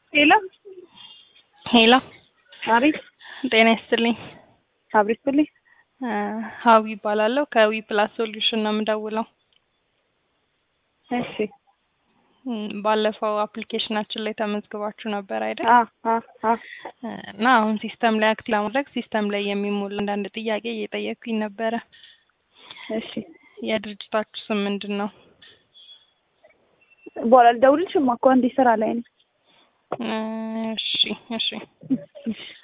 ሄሎ ሄሎ አቤት፣ ጤና ይስጥልኝ። አብሬ ስትልኝ እ ሀዊ ይባላለሁ ከዊ ፕላስ ሶሉሽን ነው የምደውለው። እሺ። እም፣ ባለፈው አፕሊኬሽናችን ላይ ተመዝግባችሁ ነበር አይደል? አ አ አ እ እና አሁን ሲስተም ላይ አክቲቭ ለማድረግ ሲስተም ላይ የሚሞሉ አንዳንድ ጥያቄ እየጠየቅኩኝ ነበረ። እሺ። የድርጅታችሁ ስም ምንድን ነው? በኋላ ልደውልልሽማ እኮ አንዴ ስራ ላይ ነኝ። እ እሺ እሺ እሺ